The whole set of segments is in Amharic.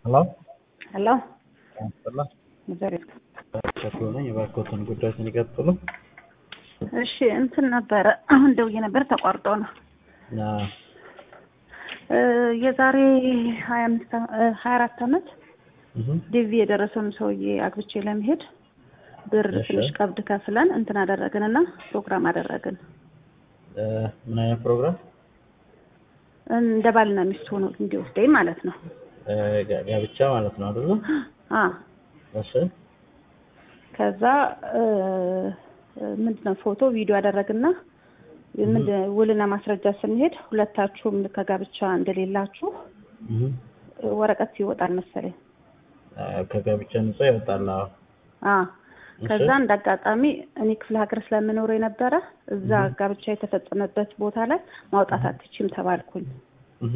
ሄሎ ሄሎ ያስጠላ ዘሪፍ ሸክሎ ነኝ። የባርኮትን ጉዳዮችን ይቀጥሉ። እሺ እንትን ነበረ አሁን ደውዬ ነበር ተቋርጦ ነው እና እ የዛሬ ሀያ አምስት ሀያ አራት አመት እህ ዲቪ የደረሰውን ሰውዬ አግብቼ ለመሄድ ብር እሺ። ትንሽ ቀብድ ከፍለን እንትን አደረግን እና ፕሮግራም አደረግን እ ምን አይነት ፕሮግራም? እንደ ባልና ሚስት ሆኖ እንዲወስደኝ ማለት ነው እ ጋ- ጋብቻ ማለት ነው አይደለ? አ እሺ ከዛ እ ምንድን ነው ፎቶ ቪዲዮ አደረግና ምንድን ውልና ማስረጃ ስንሄድ ሁለታችሁም ከጋብቻ እንደሌላችሁ እህ እ ወረቀት ይወጣል መሰለኝ እ ከጋብቻ ነፃ ይወጣል። አዎ። አ እሺ። ከዛ እንደ አጋጣሚ እኔ ክፍለ ሀገር ስለምኖር የነበረ እዛ ጋብቻ የተፈጸመበት ቦታ ላይ ማውጣት አትችም ተባልኩኝ። እህ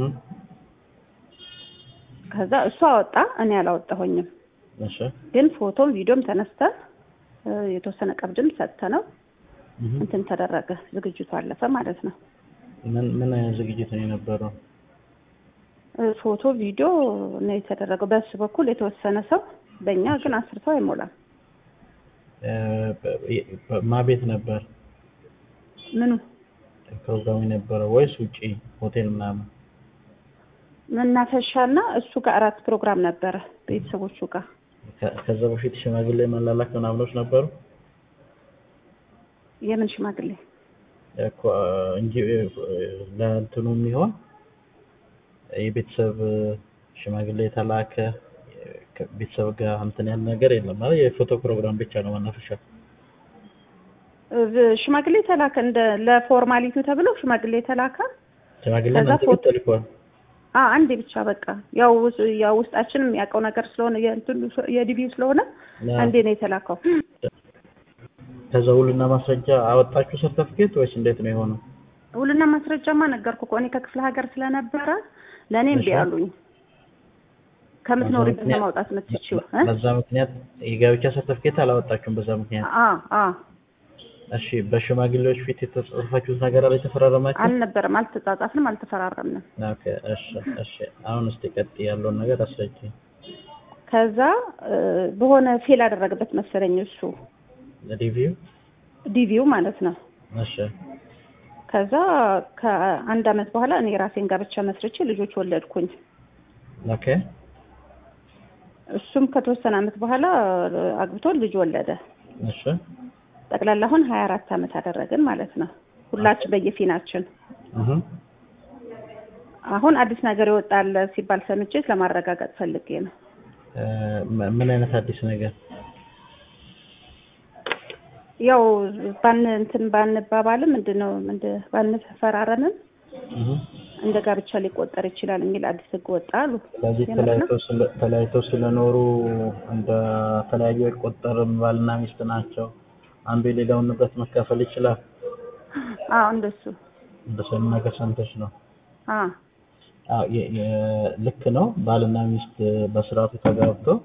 ከዛ እሱ አወጣ፣ እኔ አላወጣሁኝም። እሺ ግን ፎቶም ቪዲዮም ተነስተን እ የተወሰነ ቀብድም ሰጥተነው እህ እንትን ተደረገ፣ ዝግጅቱ አለፈ ማለት ነው። ምን ምን አይነት ዝግጅት ነው የነበረው? እ ፎቶ ቪዲዮ ነው የተደረገው። በሱ በኩል የተወሰነ ሰው፣ በእኛ ግን አስር ሰው አይሞላም። እ በ- በ- ማ ቤት ነበር ምኑ ፕሮግራሙ የነበረው ወይስ ውጪ ሆቴል ምናምን? መናፈሻና እሱ ጋር አራት ፕሮግራም ነበረ ቤተሰቦቹ ጋር ከ- ከዛ በፊት ሽማግሌ መላላክ ምናምኖች ነበሩ የምን ሽማግሌ እኮ እንጂ ለእንትኑ የሚሆን የቤተሰብ ሽማግሌ የተላከ ቤተሰብ ጋር እንትን ያለ ነገር የለም ማለት የፎቶ ፕሮግራም ብቻ ነው መናፈሻ። እ ሽማግሌ ተላከ እንደ ለፎርማሊቲ ተብሎ ሽማግሌ ተላከ። ሽማግሌ ከዛ እናንተ ቤት ፎቶ- ተልኳል። አ አንዴ ብቻ በቃ ያው ውስ- ያው ውስጣችን የሚያውቀው ነገር ስለሆነ የእንትኑ የዲቪው ስለሆነ ና- አንዴ ነው የተላከው። ከዛ ውልና ማስረጃ አወጣችሁ ሰርተፍኬት ወይስ እንዴት ነው የሆነው? ውልና ማስረጃማ ነገርኩ እኮ እኔ ከክፍለ ሀገር ስለነበረ ለእኔ እምቢ እሺ። አሉኝ። ከምትኖሪበት ምክንያት- ማውጣት የምትችይው እ? በዛ ምክንያት የጋብቻ ሰርተፍኬት አላወጣችሁም በዛ ምክንያት። አ አ እሺ በሽማግሌዎች ፊት የተጻጻፋችሁት ነገር አለ የተፈራረማችሁ? አልነበረም፣ አልተጻጻፍንም፣ አልተፈራረምንም። ኦኬ እሺ እሺ አሁን እስቲ ቀጥ ያለውን ነገር አስረጅ። ከዛ እ በሆነ ፌል አደረገበት መሰለኝ እሱ ሪቪው ዲቪው ማለት ነው። እሺ ከዛ ከአንድ አመት በኋላ እኔ ራሴን ጋብቻ መስርቼ ልጆች ወለድኩኝ። ኦኬ እሱም ከተወሰነ አመት በኋላ እ አግብቶ ልጅ ወለደ። እሺ ጠቅላላ አሁን ሀያ አራት አመት አደረግን ማለት ነው። ሁላችን በየፊናችን። እህ አሁን አዲስ ነገር ይወጣል ሲባል ሰምቼ ለማረጋገጥ ፈልጌ ነው። እ ም- ምን አይነት አዲስ ነገር? ያው ባን እንትን ባንባባልም ምንድን ነው ምንድን ባንፈራረምም እህ እንደ ጋብቻ ሊቆጠር ይችላል የሚል አዲስ ህግ ወጣ አሉ። ስለዚህ የምር ነው? ተለያይተው ስለ ተለያይተው ስለኖሩ እንደ ተለያዩ አይቆጠርም። ባልና ሚስት ናቸው። አንዱ የሌላውን ንብረት መካፈል ይችላል። አዎ እንደሱ እንደሱ አይነት ነገር ሰምተሽ ነው? አ አዎ የ- የ- ልክ ነው። ባልና ሚስት በስርዓቱ ተጋብተው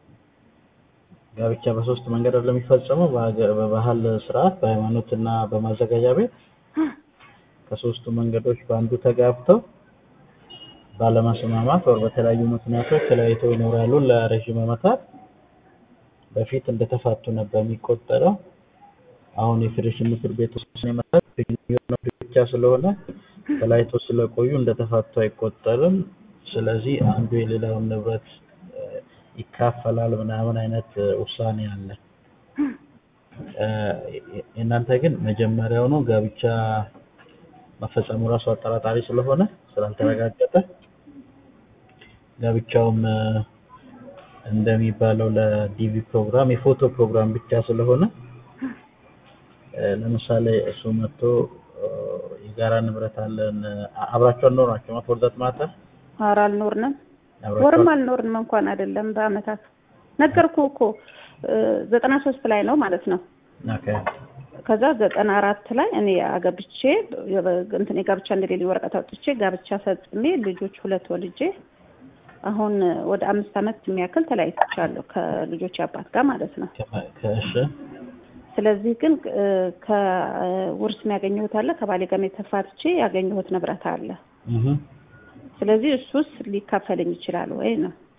ጋብቻ በሶስት መንገድ አይደለም የሚፈጸመው፣ በሀገ- በባህል ስርዓት፣ በሃይማኖትና በማዘጋጃ ቤት። ከሶስቱ መንገዶች በአንዱ ተጋብተው ባለመስማማት ወር በተለያዩ ምክንያቶች ተለያይተው ይኖራሉ ለረዥም ዓመታት። በፊት እንደተፋቱ ነበር የሚቆጠረው። አሁን የፌዴሬሽን ምክር ቤት ውሳኔ መሰረት ግንኙነት ብቻ ስለሆነ ተለያይተው ስለቆዩ እንደተፋቱ አይቆጠርም። ስለዚህ አንዱ የሌላውን ንብረት እ፣ ይካፈላል ምናምን አይነት እ፣ ውሳኔ አለ። እ፣ የእናንተ ግን መጀመሪያውኑ ጋብቻ መፈጸሙ ራሱ አጠራጣሪ ስለሆነ ስላልተረጋገጠ ጋብቻውም እ፣ እንደሚባለው ለዲቪ ፕሮግራም የፎቶ ፕሮግራም ብቻ ስለሆነ እ፣ ለምሳሌ እሱ መጥቶ እ፣ የጋራ ንብረት አለን አ- አብራችሁ አልኖራችሁም ፎር ዛት ማተር ኧረ አልኖርንም፣ አብራችሁ ወርም አልኖርንም እንኳን አይደለም በአመታት ነገርኩ እኮ እ ዘጠና ሶስት ላይ ነው ማለት ነው። ኦኬ ከዛ ዘጠና አራት ላይ እኔ አገብቼ እንትን የጋብቻ እንደሌለኝ ወረቀት አውጥቼ ጋብቻ ፈጽሜ ልጆች ሁለት ወልጄ አሁን ወደ አምስት አመት የሚያክል ተለያይቻለሁ ከልጆች አባት ጋር ማለት ነው። ከ- ከእሺ ስለዚህ ግን እ ከውርስ ያገኘሁት አለ ከባሌ ጋር ተፋትቼ ያገኘሁት ንብረት አለ። እህ ስለዚህ እሱስ ሊካፈለኝ ይችላል ወይ ነው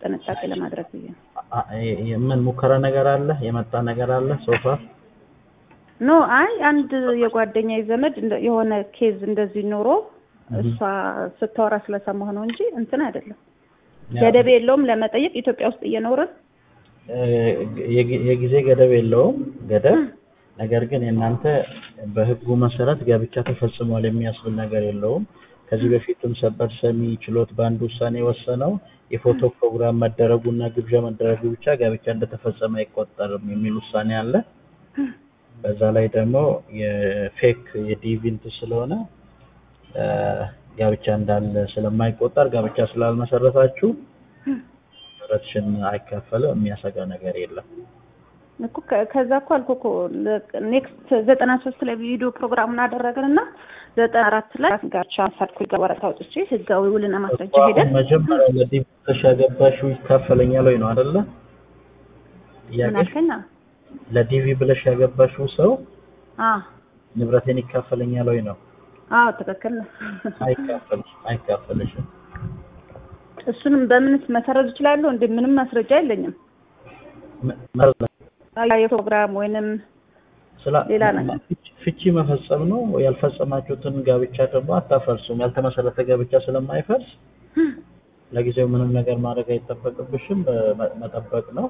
ጥንቃቄ ለማድረግ ብዬ ነው። አ- የ- የ- ምን ሙከራ ነገር አለ? የመጣ ነገር አለ ሶፋ? ኖ አይ አንድ የጓደኛ ዘመድ እንደ- የሆነ ኬዝ እንደዚህ ኖሮ እሷ ስታወራ ስለሰማሁ ነው እንጂ እንትን አይደለም። ገደብ የለውም ለመጠየቅ ኢትዮጵያ ውስጥ እየኖርን የጊ- የጊዜ ገደብ የለውም ገደብ። ነገር ግን የእናንተ በህጉ መሰረት ጋብቻ ተፈጽሟል የሚያስብል ነገር የለውም። ከዚህ በፊትም ሰበር ሰሚ ችሎት በአንድ ውሳኔ የወሰነው የፎቶ ፕሮግራም መደረጉና ግብዣ መደረጉ ብቻ ጋብቻ እንደተፈጸመ አይቆጠርም የሚል ውሳኔ አለ። በዛ ላይ ደግሞ የፌክ የዲቪንት ስለሆነ እ፣ ጋብቻ እንዳለ ስለማይቆጠር ጋብቻ ስላልመሰረታችሁ ንብረትሽን አይካፈልም። የሚያሰጋ ነገር የለም። እኮ ከ- ከዛ እኮ አልኩ እኮ ኔክስት ዘጠና ሶስት ላይ ቪዲዮ ፕሮግራሙን አደረግን እና ዘጠና አራት ላይ ጋቻ ሰርኩ ወረቀት አውጥቼ ህጋዊ ውልና ማስረጃ እኮ ሄደን አሁን መጀመሪያ ለዲቪ ብለሽ ያገባሽው ይካፈለኛል ወይ ነው አይደለ? ምን ጥያቄሽ አልከኝ? ለዲቪ ብለሽ ያገባሽው ሰው አ ንብረቴን ይካፈለኛል ወይ ነው? አዎ ትክክል ነው። አይካፈልሽ አይካፈልሽም። እሱንም በምንስ መሰረዝ እችላለሁ? እንደ ምንም ማስረጃ የለኝም። ም- መረጃ ያ የፕሮግራም ወይንም ስላ ሌላ ነገር። ፍቺ- ፍቺ መፈጸም ነው። ያልፈጸማችሁትን ጋብቻ ደግሞ አታፈርሱም። ያልተመሰረተ ጋብቻ ስለማይፈርስ ለጊዜው ምንም ነገር ማድረግ አይጠበቅብሽም። በ- መጠበቅ ነው።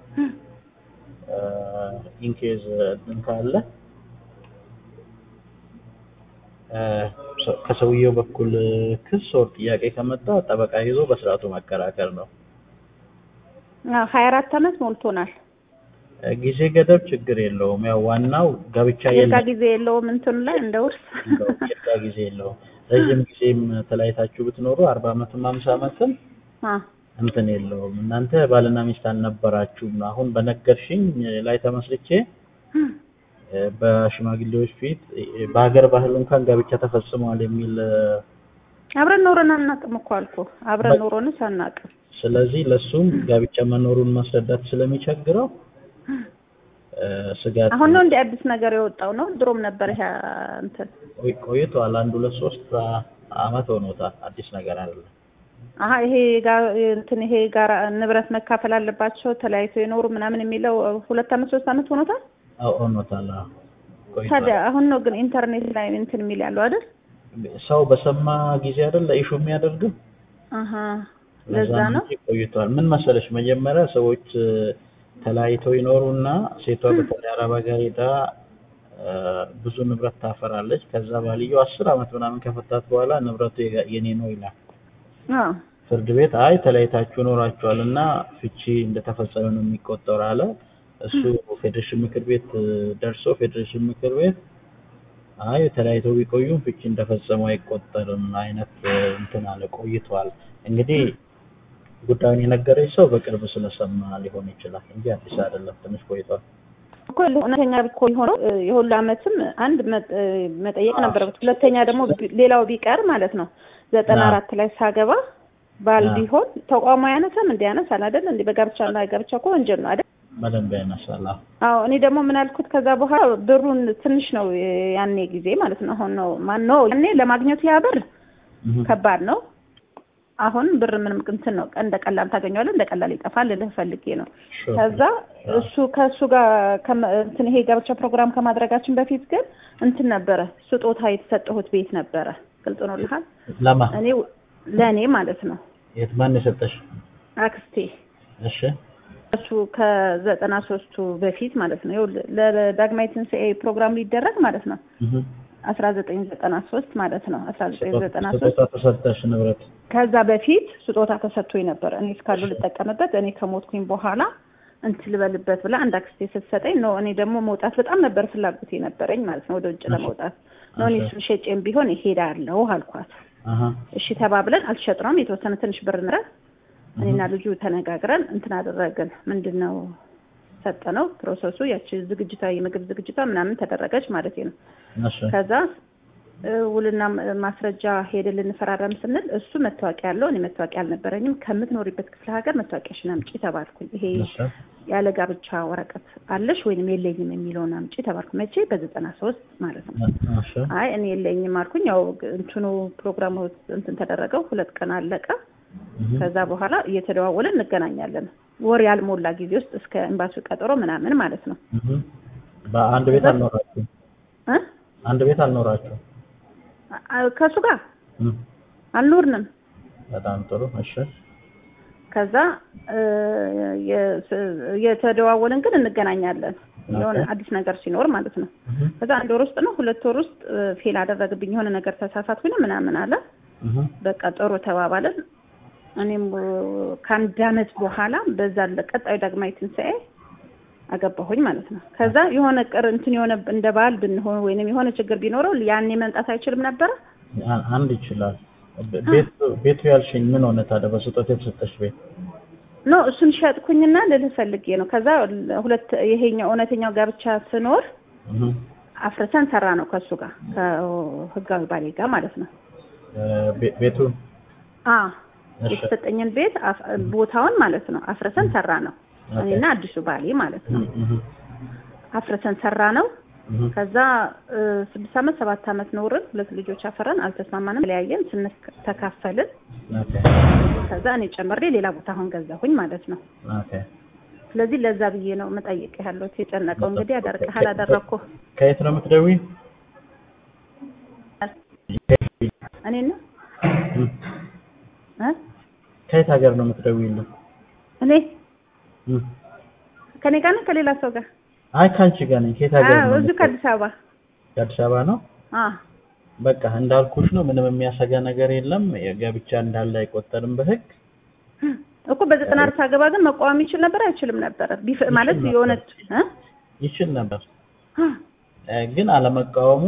ኢንኬዝ እንትን ካለ እ፣ ሰ- ከሰውየው በኩል ክስ ወር ጥያቄ ከመጣ ጠበቃ ይዞ በስርዓቱ መከራከር ነው። ሀያ አራት አመት ሞልቶናል። እ፣ ጊዜ ገደብ ችግር የለውም። ያው ዋናው ጋብቻ የጋ የለም ጊዜ የለውም እንትኑ ላይ እንደ ውርስ እንደው የጋ ጊዜ የለውም። ረዥም ጊዜም ተለያይታችሁ ብትኖሩ አርባ አመትም አምሳ አመትም አ እንትን የለውም። እናንተ ባልና ሚስት አልነበራችሁም ነው። አሁን በነገርሽኝ ላይ ተመስርቼ እ፣ በሽማግሌዎች ፊት እ፣ በሀገር ባህል እንኳን ጋብቻ ተፈጽመዋል የሚል እ፣ አብረን ኖረን አናውቅም እኮ አልኩ። አብረን ኖሮንስ አናውቅም። ስለዚህ ለሱም ጋብቻ መኖሩን ማስረዳት ስለሚቸግረው እ፣ ስጋት አሁን ነው እንደ አዲስ ነገር የወጣው ነው። ድሮም ነበር ይሄ እንትን ቆይ- ቆይቷል። አንድ ሁለት ሶስት አ- አመት ሆኖታል። አዲስ ነገር አይደለም። አሀ ይሄ ጋር እንትን ይሄ ጋር ንብረት መካፈል አለባቸው ተለያይተው የኖሩ ምናምን የሚለው ሁለት አመት ሶስት አመት ሆኖታል። አዎ ሆኖታል። አዎ ቆይቷል። ታዲያ አሁን ነው ግን ኢንተርኔት ላይ እንትን የሚል ያለው አይደል? ሰው በሰማ ጊዜ አይደል ኢሹ የሚያደርግም አሀ ለዛ ነው። እንጂ ቆይቷል። ምን መሰለሽ መጀመሪያ ሰዎች እ፣ ተለያይተው ይኖሩና ሴቷ በተለይ አረብ ሀገር ሄዳ እ፣ ብዙ ንብረት ታፈራለች። ከዛ ባልየው አስር አመት ምናምን ከፈታት በኋላ ንብረቱ የጋ- የኔ ነው ይላል። አዎ ፍርድ ቤት አይ ተለያይታችሁ ኖራችኋል እና ፍቺ እንደተፈጸመ ነው የሚቆጠር አለ። እሱ ፌዴሬሽን ምክር ቤት እ፣ ደርሶ ፌዴሬሽን ምክር ቤት አይ ተለያይተው ቢቆዩም ፍቺ እንደፈጸሙ አይቆጠርም አይነት እ፣ እንትን አለ። ቆይቷል እንግዲህ ጉዳዩን የነገረች ሰው በቅርብ ስለሰማ ሊሆን ይችላል እንጂ አዲስ አይደለም። ትንሽ ቆይቷል። እኮ እውነተኛ እኮ የሆነው እ፣ የሁሉ አመትም አንድ መ- እ፣ መጠየቅ ነበረበት። ሁለተኛ ደግሞ ቢ- ሌላው ቢቀር ማለት ነው ዘጠና አዎ። አራት ላይ ሳገባ ባል አዎ። ቢሆን ተቋሙ ያነሳም እንዲ ያነሳል አይደል? እንዲ በጋብቻ እና ጋብቻ እኮ ወንጀል ነው አይደል? በደንብ ያነሳል። አዎ። አዎ እኔ ደግሞ ምን አልኩት ከዛ በኋላ ብሩን ትንሽ ነው የ- ያኔ ጊዜ ማለት ነው። አሁን ነው ማን ነው ያኔ ለማግኘቱ ያ ብር እህ። ከባድ ነው። አሁን ብር ምንም እንትን ነው እንደ ቀላል ታገኘዋለህ፣ እንደ ቀላል ይጠፋል ልልህ ፈልጌ ነው። ሹር። ከዛ እሱ ከእሱ ጋር ከመ- እንትን ይሄ ጋብቻ ፕሮግራም ከማድረጋችን በፊት ግን እንትን ነበረ ስጦታ የተሰጠሁት ቤት ነበረ። ግልጽ ነው ልሃል ለማ እኔ ለእኔ ማለት ነው የት ማን የሰጠሽ? አክስቴ እሺ እሱ ከዘጠና ሶስቱ በፊት ማለት ነው ይኸውልህ ለዳግማዊ ትንሣኤ ፕሮግራም ሊደረግ ማለት ነው እህ። አስራ ዘጠኝ ዘጠና ሶስት ማለት ነው አስራ ዘጠኝ ዘጠና ሶስት ስጦታ ተሰጠሽ ንብረት ከዛ በፊት ስጦታ ተሰጥቶኝ ነበር እኔ እስካሉ ልጠቀምበት እኔ ከሞትኩኝ በኋላ እንትን ልበልበት ብላ አንድ አክስቴ ስትሰጠኝ ነው እኔ ደግሞ መውጣት በጣም ነበር ፍላጎት የነበረኝ ማለት ነው ወደ ውጭ ለመውጣት ነው እኔ እሱን ሸጬም ቢሆን እሄዳለሁ አልኳት አሀ እሺ ተባብለን አልሸጥነውም የተወሰነ ትንሽ ብር ንረት እኔና ልጁ ተነጋግረን እንትን አደረግን ምንድን ነው ሰጠነው ፕሮሰሱ ያቺ ዝግጅቷ የምግብ ዝግጅቷ ምናምን ተደረገች ማለት ነው እሺ ከዛ እ፣ ውልና ም- ማስረጃ ሄደን ልንፈራረም ስንል እሱ መታወቂያ ያለው እኔ መታወቂያ አልነበረኝም ከምትኖሪበት ክፍለ ሀገር መታወቂያሽን አምጪ ተባልኩኝ ይሄ እሺ ያለ ጋብቻ ወረቀት አለሽ ወይንም የለኝም የሚለውን አምጪ ተባልኩ መቼ በዘጠና ሶስት ማለት ነው እሺ አይ እኔ የለኝም አልኩኝ ያው ግ- እንትኑ ፕሮግራሙ እንትን ተደረገው ሁለት ቀን አለቀ እህ ከዛ በኋላ እየተደዋወልን እንገናኛለን። ወር ያልሞላ ጊዜ ውስጥ እስከ ኤምባሲው ቀጠሮ ምናምን ማለት ነው እህ በአንድ ቤት ከዛ- አልኖራችሁም? እ አንድ ቤት አልኖራችሁም? አ- ከእሱ ጋር እህ አልኖርንም። በጣም ጥሩ። እሺ ከዛ እ፣ የ- የተደዋወልን ግን እንገናኛለን የሆነ ኦኬ። አዲስ ነገር ሲኖር ማለት ነው። እህ ከዛ አንድ ወር ውስጥ ነው ሁለት ወር ውስጥ እ፣ ፌል አደረግብኝ የሆነ ነገር ተሳሳትኩኝ ምናምን አለ። እህ በቃ ጥሩ ተባባልን። እኔም እ፣ ከአንድ አመት በኋላ በዛ ቀጣዩ ዳግማዊ ትንሣኤ አገባሁኝ ማለት ነው። ከዛ የሆነ ቅር እንትን የሆነ እንደ ባህል ብንሆን ወይንም የሆነ ችግር ቢኖረው ያኔ መምጣት አይችልም ነበረ። አ- አንድ ይችላል። ቤ- ቤቱ ቤቱ ያልሽኝ ምን ሆነ ታዲያ? በስጦታ የተሰጠሽ ቤት ኖ እሱን ሸጥኩኝና ልልህ ፈልጌ ነው። ከዛ ሁለት ይሄኛው እውነተኛው ጋብቻ ስኖር እህ አፍርሰን ሰራ ነው ከእሱ ጋር ከህጋዊ ባሌ ጋር ማለት ነው። እ፣ ቤ- ቤቱ አ እሺ የተሰጠኝን ቤት አፍ- ቦታውን ማለት ነው አፍርሰን ሰራ ነው ኦኬ። እኔና አዲሱ ባሌ ማለት ነው እህ አፍርሰን ሰራ ነው። እህ ከዛ እ፣ ስድስት አመት ሰባት አመት ኖርን። ሁለት ልጆች አፈራን። አልተስማማንም፣ ተለያየን። ስንተካፈልን ኦኬ ከዛ እኔ ጨምሬ ሌላ ቦታ አሁን ገዛሁኝ ማለት ነው። ኦኬ ስለዚህ ለዛ ብዬ ነው መጠየቅ ያለሁት። የጨነቀው እንግዲህ አደርግሃል አደረግኩ ከየት ነው የምትደውይ? እኔ ነው እህ እ? ከየት ሀገር ነው የምትደውይልኝ? እኔ እህ ከኔ ጋር ነው ከሌላ ሰው ጋር አይ ካንቺ ጋር ነኝ። ከየት ሀገር አዎ ነው? እዚሁ ከአዲስ አበባ ከአዲስ አበባ ነው። አ በቃ እንዳልኩሽ ነው። ምንም የሚያሰጋ ነገር የለም። የጋብቻ እንዳለ አይቆጠርም በህግ። እኮ በዘጠና አራት አገባ ግን መቃወም ይችል ነበር አይችልም ነበር ቢፍ ማለት ነበር። የሆነ እ? ይችል ነበር አ፣ እ፣ ግን አለመቃወሙ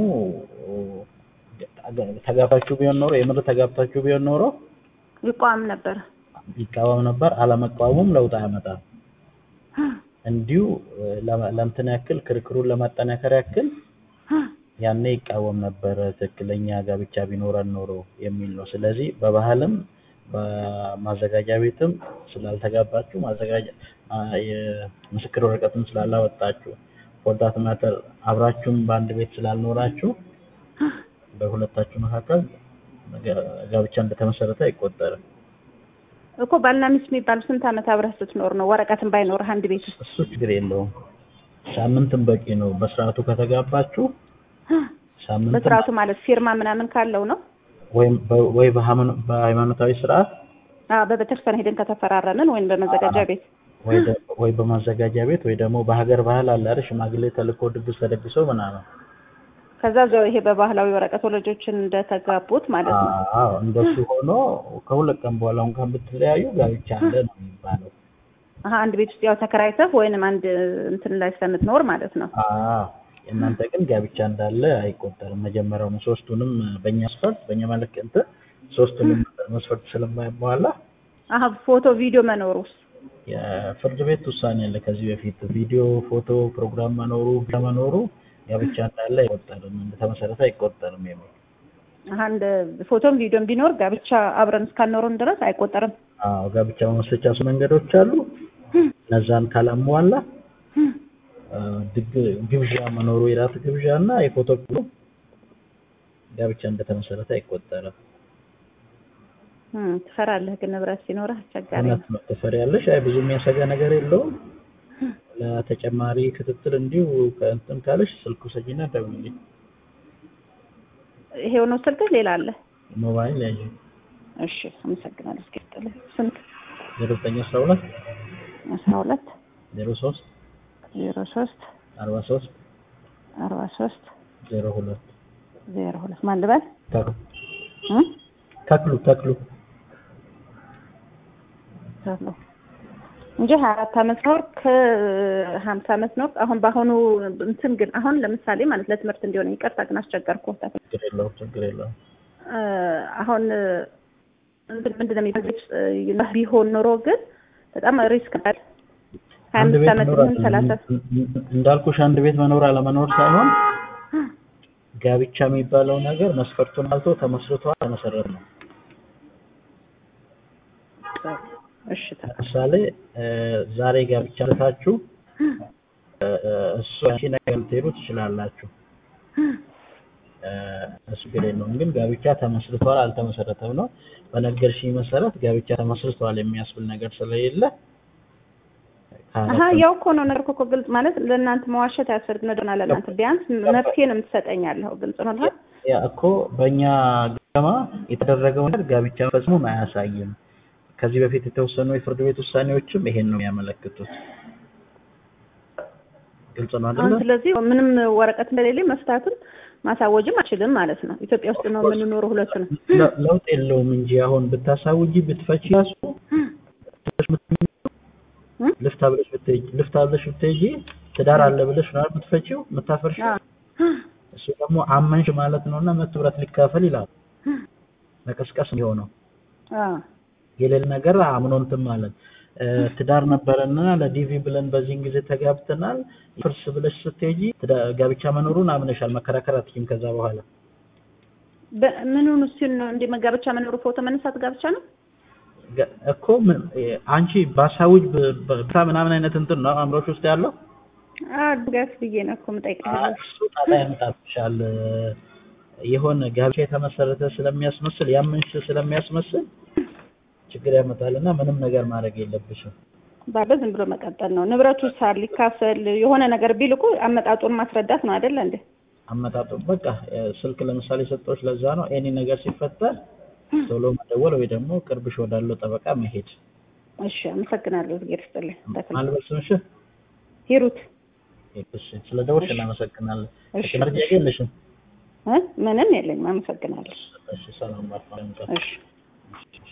ተጋብታችሁ ቢሆን ኖሮ የምር ተጋብታችሁ ቢሆን ኖሮ ይቃወም ነበር። ይቃወም ነበር። አለመቃወሙም ለውጥ አያመጣም። አ፣ እንዲሁ እ፣ ለመ- ለእንትን ያክል ክርክሩን ለማጠናከር ያክል አ፣ ያኔ ይቃወም ነበር ትክክለኛ ጋብቻ ቢኖረን ኖሮ የሚል ነው። ስለዚህ በባህልም በማዘጋጃ ቤትም ስላልተጋባችሁ ማዘጋጃ አ፣ የምስክር ወረቀትም ስላላወጣችሁ ፎርዳት ማተር አብራችሁም በአንድ ቤት ስላልኖራችሁ በሁለታችሁ መካከል ጋ- ጋብቻ እንደተመሰረተ አይቆጠርም። እኮ ባልና ሚስት የሚባሉ ስንት አመት አብረህ ስትኖር ነው ወረቀትን ባይኖርህ አንድ ቤት ውስጥ እሱ ችግር የለውም። ሳምንትም በቂ ነው። በስርዓቱ ከተጋባችሁ ሳምንት በስርዓቱ ማለት ፊርማ ምናምን ካለው ነው። ወይም በ- ወይ በሃይማኖ- በሃይማኖታዊ ስርዓት አ በቤተክርስቲያን ሄደን ከተፈራረምን ወይም በመዘጋጃ ቤት ወይ ደ- ወይ በማዘጋጃ ቤት ወይ ደግሞ በሀገር ባህል አለ አይደል ሽማግሌ ተልኮ ድግስ ተደግሶ ምናምን ከዛ እዛው ይሄ በባህላዊ ወረቀት ወላጆችን እንደተጋቡት ማለት ነው። አዎ እንደሱ ሆኖ ከሁለት ቀን በኋላ እንኳን ብትለያዩ ጋብቻ አለ ነው የሚባለው። አሀ አንድ ቤት ውስጥ ያው ተከራይተህ ወይንም አንድ እንትን ላይ ስለምትኖር ማለት ነው። አዎ እናንተ ግን ጋብቻ እንዳለ አይቆጠርም። መጀመሪያውኑ ሶስቱንም በእኛ መስፈርት በእኛ መልክ እንትን ሶስቱንም መስፈርት ስለማይሟላ አሀ ፎቶ ቪዲዮ መኖሩስ የፍርድ ቤት ውሳኔ አለ ከዚህ በፊት ቪዲዮ፣ ፎቶ፣ ፕሮግራም መኖሩ መኖሩ ጋብቻ እንዳለ አይቆጠርም፣ እንደተመሰረተ አይቆጠርም የሚል አሀ እንደ ፎቶም ቪዲዮም ቢኖር ጋብቻ አብረን እስካልኖረን ድረስ አይቆጠርም። አዎ ጋብቻ መመስረቻ ሱ መንገዶች አሉ። እነዛን ካላሟላ አ፣ ድግ- ግብዣ መኖሩ የራት ግብዣ እና የፎቶ ብሎ ጋብቻ እንደተመሰረተ አይቆጠርም። እም፣ ትፈራለህ ግን ንብረት ሲኖርህ አስቸጋሪ ነው። እውነት ነው ትፈሪያለሽ። አይ ብዙ የሚያሰጋ ነገር የለውም። ለተጨማሪ ክትትል እንዲሁ ከእንትን ካለሽ ስልኩ ሰጂና ደውልልኝ። ይሄው ነው ስልክህ? ሌላ አለ? ሞባይል ያዥ እሺ፣ አመሰግናለሁ። እስኪ ስጥልህ። ስንት? ዜሮ ዘጠኝ አስራ ሁለት አስራ ሁለት ዜሮ ሶስት ዜሮ ሶስት አርባ ሶስት አርባ ሶስት ዜሮ ሁለት ዜሮ ሁለት ማን ልበል? ተክሉ እም? ተክሉ ተክሉ ተክሉ እንጂ ሀያ አራት አመት ኖር ከሀምሳ አመት ኖር። አሁን በአሁኑ እንትን ግን አሁን ለምሳሌ ማለት ለትምህርት እንዲሆነ ይቅርታ ግን አስቸገርኩ። ችግር የለውም ችግር የለውም። እ፣ አሁን እንትን ምንድን ነው የሚባለው ቢሆን ኖሮ ግን በጣም ሪስክ አለ። ሀያ አንድ አምስት ቤት አመት መኖር ይሁን ሰላሳ እንዳልኩሽ አንድ ቤት መኖር አለመኖር ሳይሆን ጋብቻ የሚባለው ነገር መስፈርቱን አልቶ ተመስርቶ ተመሰረት ነው። እሺ ታ- ለምሳሌ እ፣ ዛሬ ጋብቻ ታችሁ እሱ አንቺ ነገር ልትሄዱ ትችላላችሁ። እሱ ችግር የለውም። ግን ጋብቻ ተመስርቷል አልተመሰረተም ነው። በነገርሽኝ መሰረት ጋብቻ ተመስርቷል የሚያስብል ነገር ስለሌለ አሀ ያው እኮ ነው ነገር እኮ ግልጽ ማለት ለእናንተ መዋሸት አያስፈልግም። ነዶና ለእናንተ ቢያንስ መፍትሄ ነው የምትሰጠኛለህ። ግልጽ ነው አይደል? ያ እኮ በእኛ ገማ የተደረገው ነገር ጋብቻ ፈጽሞን አያሳይም። ከዚህ በፊት የተወሰኑ የፍርድ ቤት ውሳኔዎችም ይሄን ነው የሚያመለክቱት። ግልጽ ነው አይደለ? ስለዚህ ምንም ወረቀት እንደሌለኝ መፍታትም ማሳወጅም አልችልም ማለት ነው። ኢትዮጵያ ውስጥ ነው የምንኖረው ሁለቱ ነው። ለውጥ የለውም እንጂ አሁን ብታሳውጂ ብትፈቺ ራሱ ልፍታ ብለሽ ብትሄጂ ልፍታ ብለሽ ብትሄጂ ትዳር አለ ብለሽ ነው ብትፈቺው የምታፈርሺው። እሱ ደግሞ አመንሽ ማለት ነውና መቶ ብረት ሊካፈል ይላል። መቀስቀስ የሆነው የሌለ ነገር አምኖ እንትን ማለት ትዳር ነበረና ለዲቪ ብለን በዚህን ጊዜ ተጋብተናል ፍርስ ብለሽ ስትሄጂ ጋብቻ መኖሩን አምነሻል። መከራከር አትችይም ከዛ በኋላ ምኑን እሱን ነው እንደ መጋብቻ መኖሩ ፎቶ መነሳት ጋብቻ ነው እኮ አንቺ ባሳውጅ በታ ምናምን አይነት እንትን ነው አእምሮሽ ውስጥ ያለው አድጋስ ብዬ ነው እኮ የምጠይቀው። እሱ ጣጣ ያመጣብሻል። የሆነ ጋብቻ የተመሰረተ ስለሚያስመስል ያመንሽ ስለሚያስመስል ችግር ያመጣልና ምንም ነገር ማድረግ የለብሽም። ባለ ዝም ብሎ መቀጠል ነው። ንብረቱ ሳር ሊካፈል የሆነ ነገር ቢል እኮ አመጣጡን ማስረዳት ነው አይደለ እንዴ? አመጣጡ በቃ ስልክ ለምሳሌ ሰጠዎች ለዛ ነው ኤኒ ነገር ሲፈጠር ቶሎ መደወል ወይ ደግሞ ቅርብሽ ወዳለው ጠበቃ መሄድ። እሺ፣ አመሰግናለሁ። እግዜር ይስጥልኝ። ማልበስ ስምሽ ሂሩት። እሺ፣ ስለ ደወልሽ እናመሰግናለን። እሺ፣ መርጃ የለሽም? ምንም የለኝም። አመሰግናለሁ። እሺ፣ ሰላም ባርፋ። እሺ